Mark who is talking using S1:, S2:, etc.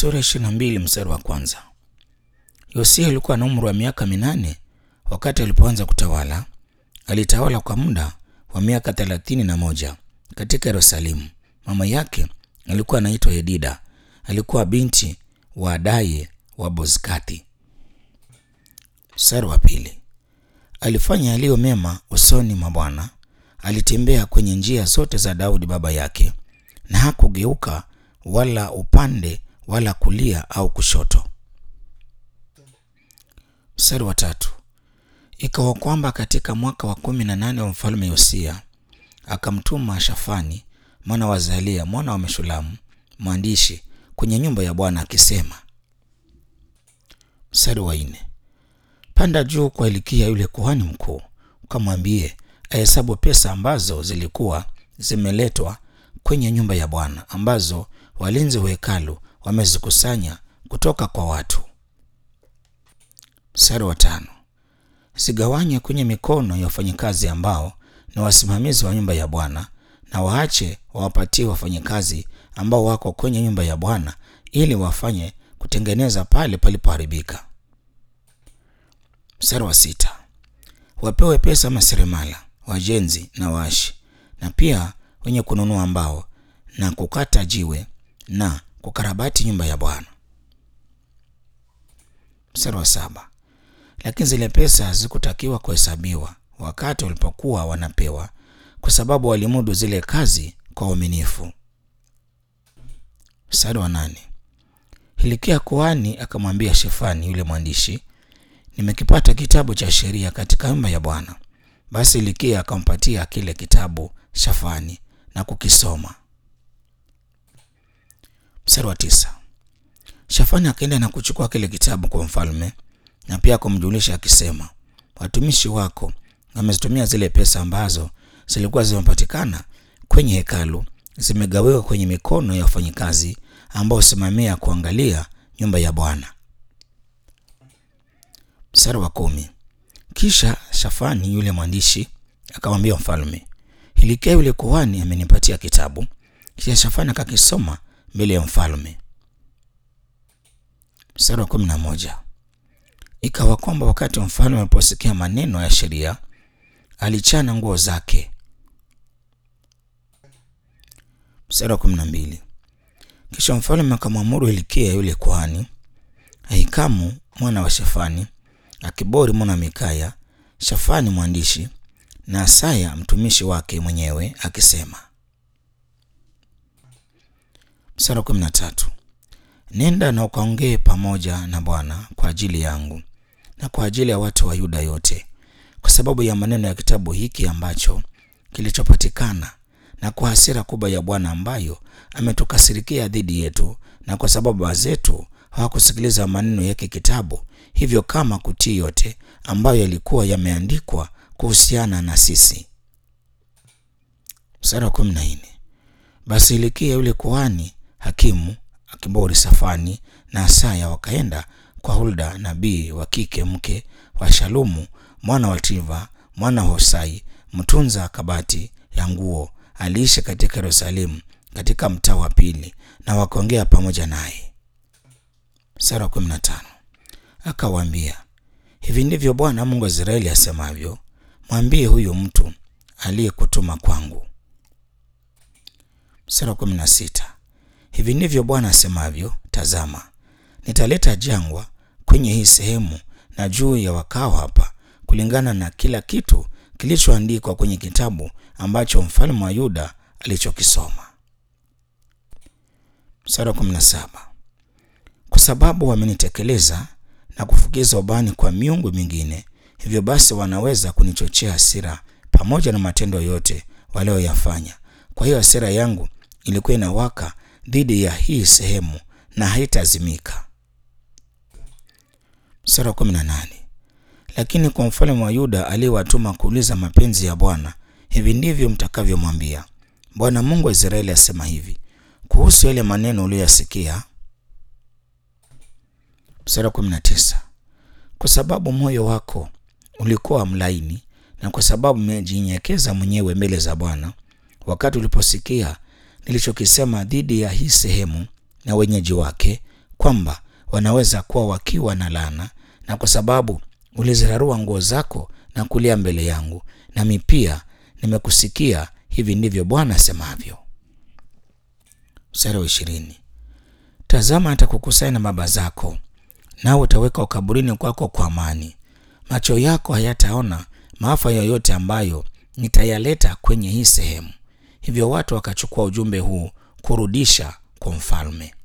S1: Sura ishirini na mbili mstari wa kwanza. Yosia alikuwa na umri wa miaka minane wakati alipoanza kutawala. Alitawala kwa muda wa miaka thelathini na moja katika Yerusalemu. Mama yake alikuwa anaitwa Yedida, alikuwa binti wa Adaye wa Bozkathi. Mstari wa pili. Alifanya yaliyo mema usoni mwa Bwana, alitembea kwenye njia zote za Daudi baba yake, na hakugeuka wala upande wala kulia au kushoto. Mstari wa tatu. Ikawa kwamba katika mwaka wa kumi na nane wa mfalme Yosia akamtuma Shafani mwana wa Zalia mwana wa Meshulamu mwandishi kwenye nyumba ya Bwana akisema. Mstari wa nne. Panda juu kwa Hilkia yule kuhani mkuu, ukamwambie ahesabu pesa ambazo zilikuwa zimeletwa kwenye nyumba ya Bwana ambazo walinzi wa hekalu wamezikusanya kutoka kwa watu. Mstari wa tano. Zigawanye kwenye mikono ya wafanyakazi ambao ni wasimamizi wa nyumba ya Bwana, na waache wawapatie wafanyakazi ambao wako kwenye nyumba ya Bwana ili wafanye kutengeneza pale palipoharibika. Mstari wa sita. Wapewe pesa maseremala, wajenzi na waashi, na pia wenye kununua mbao na kukata jiwe na kukarabati nyumba ya Bwana. Mstari wa saba. Lakini zile pesa hazikutakiwa kuhesabiwa wakati walipokuwa wanapewa, kwa sababu walimudu zile kazi kwa uaminifu. Mstari wa nane. Hilkia kuhani akamwambia Shefani yule mwandishi, nimekipata kitabu cha sheria katika nyumba ya Bwana. Basi Hilkia akampatia kile kitabu Shafani na kukisoma. Mstari wa tisa. Shafani akaenda na kuchukua kile kitabu kwa mfalme na pia kumjulisha akisema, watumishi wako wamezitumia zile pesa ambazo zilikuwa zimepatikana kwenye hekalu, zimegawiwa kwenye mikono ya wafanyikazi ambao husimamia kuangalia nyumba ya Bwana. Mstari wa kumi. Kisha Shafani yule mwandishi akamwambia mfalme, Hilkia yule kuhani amenipatia kitabu. Kisha Shafani akakisoma mbele ya mfalme. Mstari wa kumi na moja. Ikawa kwamba wakati mfalme aliposikia maneno ya sheria alichana nguo zake. Mstari wa kumi na mbili. Kisha mfalme akamwamuru Hilkia yule kuhani, Ahikamu mwana wa Shafani, Akibori mwana wa Mikaya, Shafani mwandishi na Asaya mtumishi wake mwenyewe akisema. Mstari wa kumi na tatu. Nenda na ukaongee pamoja na Bwana kwa ajili yangu na kwa ajili ya watu wa Yuda yote, kwa sababu ya maneno ya kitabu hiki ambacho kilichopatikana, na kwa hasira kubwa ya Bwana ambayo ametukasirikia dhidi yetu, na kwa sababu baba zetu hawakusikiliza maneno yake kitabu, hivyo kama kutii yote ambayo yalikuwa yameandikwa kuhusiana na sisi. Mstari wa kumi na nne. Basi Hilkia yule kuhani hakimu Akibori Safani na Asaya wakaenda kwa Hulda nabii wa kike mke wa Shalumu mwana wa Tiva mwana wa Hosai mtunza kabati ya nguo, aliishi katika Yerusalemu katika mtaa wa pili, na wakaongea pamoja naye. Mstari wa kumi na tano. Akawaambia, hivi ndivyo Bwana Mungu wa Israeli asemavyo, mwambie huyu mtu aliyekutuma kwangu. Mstari wa kumi na sita. Hivi ndivyo Bwana asemavyo, tazama, nitaleta jangwa kwenye hii sehemu na juu ya wakao hapa, kulingana na kila kitu kilichoandikwa kwenye kitabu ambacho mfalme wa Yuda alichokisoma. Mstari wa kumi na saba. Kwa sababu wamenitekeleza na kufukiza ubani kwa miungu mingine, hivyo basi wanaweza kunichochea hasira pamoja na matendo yote walioyafanya. Kwa hiyo hasira yangu ilikuwa inawaka dhidi ya hii sehemu na haitazimika. Mstari wa kumi na nane. Lakini kwa mfalme wa Yuda aliyewatuma kuuliza mapenzi ya Bwana, hivi ndivyo mtakavyomwambia, Bwana Mungu wa Israeli asema hivi kuhusu yale maneno uliyoyasikia. Mstari wa kumi na tisa. Kwa sababu moyo wako ulikuwa mlaini na kwa sababu umejinyenyekeza mwenyewe mbele za Bwana, wakati uliposikia nilichokisema dhidi ya hii sehemu na wenyeji wake, kwamba wanaweza kuwa wakiwa na laana, na kwa sababu ulizirarua nguo zako na kulia mbele yangu, nami pia nimekusikia. Hivi ndivyo Bwana asemavyo. Mstari wa ishirini. Tazama, atakukusanya na baba zako, nawe utaweka kaburini kwako kwa amani. Macho yako hayataona maafa yoyote ambayo nitayaleta kwenye hii sehemu. Hivyo watu wakachukua ujumbe huu kurudisha kwa mfalme.